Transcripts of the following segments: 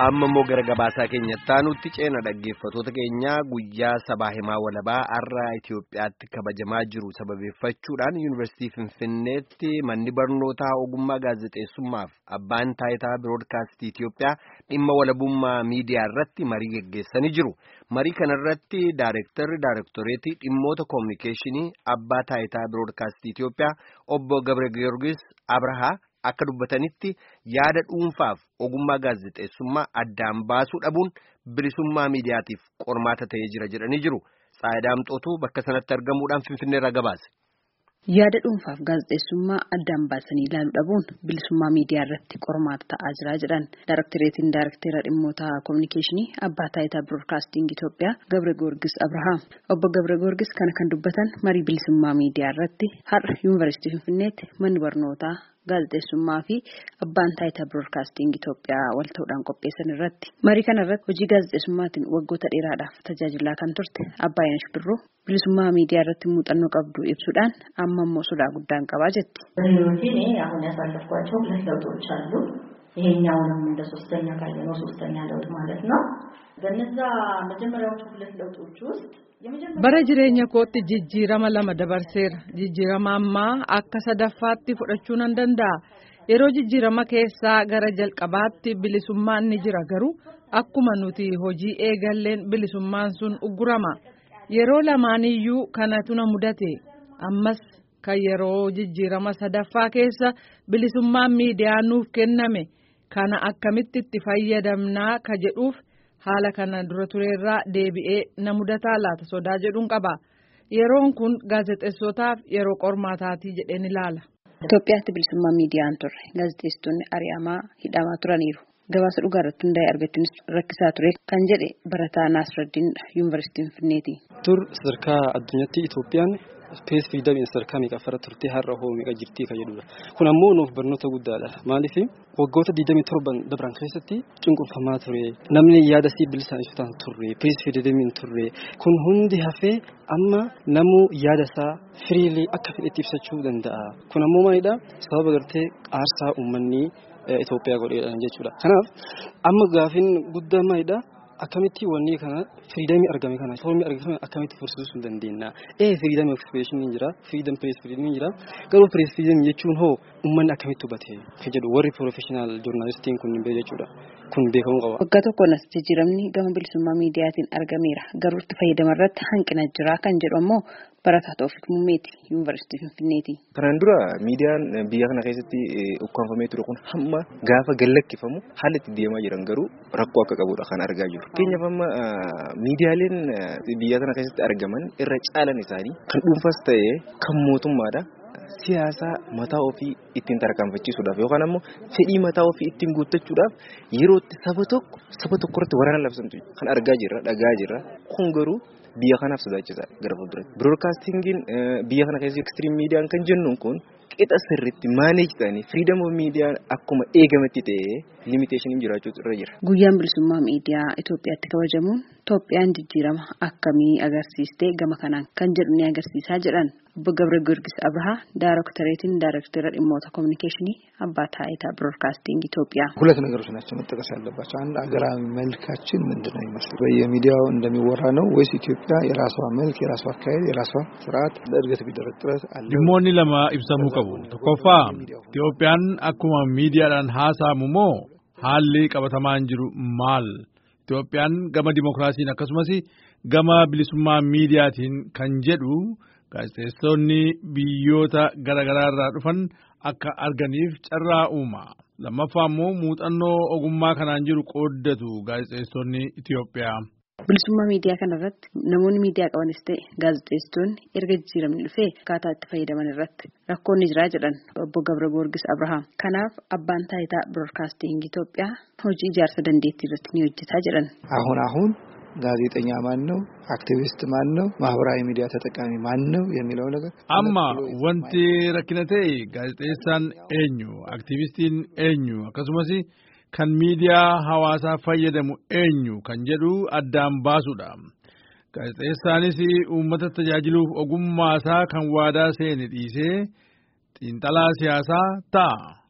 amma immoo gara gabaasaa keenyatti nutti ceena dhaggeeffatoota keenya guyyaa sabaa himaa walabaa har'a Itoophiyaatti kabajamaa jiru sababeeffachuudhaan yuunivarsiitii Finfinneetti manni barnootaa ogummaa gaazexeessummaaf abbaan taayitaa biroodkaastii Itoophiyaa dhimma walabummaa miidiyaa irratti marii geggeessanii jiru. Marii kanarratti daayirektarri daayirektoreetii dhimmoota koominikeeshinii abbaa taayitaa biroodkaastii Itoophiyaa obbo Gabre Giyoorgis Abrahaa. Akka dubbatanitti yaada dhuunfaaf ogummaa gaazexeessummaa addaan baasuu dhabuun bilisummaa miidiyaatiif qormaata ta'ee jira jedhanii jiru. Saayidaamxootu bakka sanatti argamuudhaan Finfinneerraa gabaase. Yaada dhuunfaaf gaazexeessummaa addaan baasanii ilaaluu dhabuun bilisummaa miidiyaa irratti qormaata ta'aa jira jedhan Daayirektoreetiin Daayirektera dhimmoota koominikeeshinii abbaa taayitaa biroodkaasting Itoophiyaa Gabre Goorgis Abrahaam. Obbo Gabre Goorgis kana kan dubbatan marii bilisummaa miidiyaa irratti har'a yuunivarsiitii Finfinneetti manni barnootaa. Gaazexeessummaa fi abbaan taayitaa biroodkaasting Itoophiyaa wal ta'uudhaan qopheessan irratti marii kana irratti hojii gaazexeessummaatiin waggoota dheeraadhaaf tajaajilaa kan turte Abbaayeen Shibirroo bilisummaa miidiyaa irratti muuxannoo qabdu ibsuudhaan amma immoo sodaa guddaan qabaa jetti. በህይወቴ እኔ አሁን ያሳለፍኳቸው ሁለት ለውጦች አሉ። ይሄኛውንም እንደ ሶስተኛ ካየነው ሶስተኛ ለውጥ ማለት ነው። በነዛ መጀመሪያዎቹ ሁለት ለውጦች ውስጥ bara jireenya kootti jijjiirama lama dabarseera jijjiirama ammaa akka sadaffaatti fudhachuu nan danda'a yeroo jijjiirama keessaa gara jalqabaatti bilisummaan ni jira garuu akkuma nuti hojii eegalleen bilisummaan sun uggurama yeroo lamaaniyyuu kanatu na mudate ammas kan yeroo jijjiirama sadaffaa keessa bilisummaan miidiyaa nuuf kenname kana akkamitti itti fayyadamnaa ka jedhuuf. haala kana dura tureerraa deebi'ee na mudataa laata sodaa jedhuun qaba yeroon kun gaazexeessotaaf yeroo qormaataatii jedheen ilaala. Itoophiyaatti bilisummaa miidiyaan turre gaazexeessitoonni ari'amaa hidhamaa turaniiru gabaasa dhugaa irratti hundaa'e argachuunis rakkisaa ture kan jedhe barataa Naasiradiin yuunivarsiitii Finfinneeti. Tur sadarkaa addunyaatti Itoophiyaan Spees fiidamiin sadarkaa meeqaffara turtee har'a hoo meeqa jirtii kan jedhudha. Kun ammoo nuuf barnoota guddaadha. Maaliif waggoota 27 dabran keessatti cunqurfamaa ture. Namni yaada sii bilisaan ibsataan turre. Spees fiidamiin turre. Kun hundi hafee amma namuu yaada isaa firiilee akka fedhetti ibsachuu danda'a. Kun ammoo maalidha? Sababa gartee aarsaa uummanni Itoophiyaa godheedhaan jechuudha. Kanaaf amma gaafin guddaa maalidha? Akkamitti wanni kana firiidamii argame kana foormii argame akkamitti fursiisuu hin dandeenya. Ee firiidamii ekspreeshinii jira, firiidam pirees firiidamii jira. Garuu pirees firiidamii jechuun hoo uummanni akkamitti hubate kan jedhu warri piroofeshinaal joornaalistiin kun hin jechuudha. Kun beekamuu qaba. Waggaa tokkoon as jijjiiramni gama bilisummaa miidiyaatiin argameera. Garuu itti fayyadama irratti hanqina jira kan jedhu ammoo barataa Toofiq Mummeeti yuunivarsiitii Finfinneeti. Kanaan dura miidiyaan biyya kana keessatti ukkaanfamee ture kun hamma gaafa gallakkifamu haala itti deemaa jiran garuu rakkoo akka qabudha kan argaa jiru. Fakkeenyaaf amma miidiyaaleen biyya kana keessatti argaman irra caalan isaanii kan dhuunfaas ta'ee kan mootummaadha. Siyaasa mataa ofii ittiin tarkaanfachiisuudhaaf yookaan ammoo fedhii mataa ofii ittiin guuttachuudhaaf yeroo itti saba tokko saba tokko irratti waraana labsantu kan argaa jirra dhagaa jirra kun garuu biyya kanaaf sodaachisaadha gara fuulduratti. Biroodkaastingiin biyya kana keessa ekstiriim miidiyaan kan jennuun kun qixa sirriitti maaneej ta'anii firiidam oof miidiyaan akkuma eegametti ta'ee limiteeshiniin jiraachuu irra jira. Guyyaan bilisummaa miidiyaa Itoophiyaatti kabajamuun Itoophiyaan jijjiirama akkamii agarsiistee gama kanaan kan jedhu ni agarsiisaa jedhan. Obbo Gabre Giyoorgis Abrahaa ዳይሬክተሬትን ዳይሬክተር ዲሞታ ኮሚኒኬሽን አባ ታይታ ብሮድካስቲንግ ኢትዮጵያ ሁለት ነገሮች ናቸው መጠቀስ ያለባቸው። አንድ አገራዊ መልካችን ምንድን ነው ይመስል በየሚዲያው እንደሚወራ ነው ወይስ ኢትዮጵያ የራሷ መልክ፣ የራሷ አካሄድ፣ የራሷ ስርዓት ለእድገት ቢደረግ ጥረት አለ? dhimmoonni lama ibsamuu qabu. Tokkoffaa Itoophiyaan akkuma miidiyaadhaan haasa'amu moo haalli qabatamaan jiru maal? Itoophiyaan gama dimokiraasiin akkasumas gama bilisummaa miidiyaatiin kan jedhu gaazexeessonni biyyoota garaagaraa irraa dhufan akka arganiif carraa uuma. Lammaffaa immoo muuxannoo ogummaa kanaan jiru qooddatu gaazexeessonni Itoophiyaa. Bilisummaa miidiyaa kana irratti namoonni miidiyaa qabanis ta'e gaazexeessitoonni erga jijjiiramni dhufee akkaataa itti fayyadaman irratti rakkoonni jiraa jedhan obbo Gabra Goorgis Abrahaam. Kanaaf abbaan taayitaa biroodkaasting Itoophiyaa hojii ijaarsa dandeettii irratti ni hojjetaa jedhan. አሁን አሁን ጋዜጠኛ ማን ነው? አክቲቪስት ማን ነው? ማህበራዊ ሚዲያ ተጠቃሚ ማን ነው? የሚለው ነገር amma wanti rakkina ta'e gaazexeessaan eenyu aktiivistiin eenyu akkasumas kan miidiyaa hawaasaa fayyadamu eenyu kan jedhu addaan baasuudha. Gaazexeessaanis uummata tajaajiluuf ogummaasaa kan waadaa seene dhiisee xiinxalaa siyaasaa ta'a.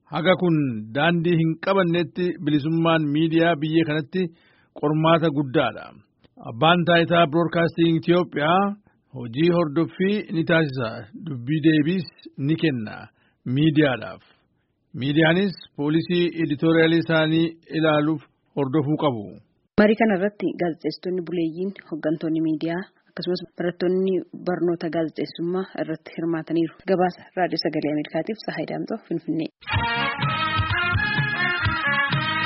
haga kun daandii hin qabannetti bilisummaan miidiyaa biyya kanatti qormaata guddaadha. Abbaan taayitaa Broadcasting Itoophiyaa hojii hordoffii ni taasisa dubbii deebiis ni kenna miidiyaadhaaf. Miidiyaanis poolisii editoriaalii isaanii ilaaluuf hordofuu qabu. Marii kana irratti gaazexeessitoonni buleeyyiin hooggantoonni miidiyaa akkasumas barattoonni barnoota gaazexeessummaa irratti hirmaataniiru. Gabaasa raadiyoo sagalee Ameerikaatiif Sahaay Daamtoo Finfinnee.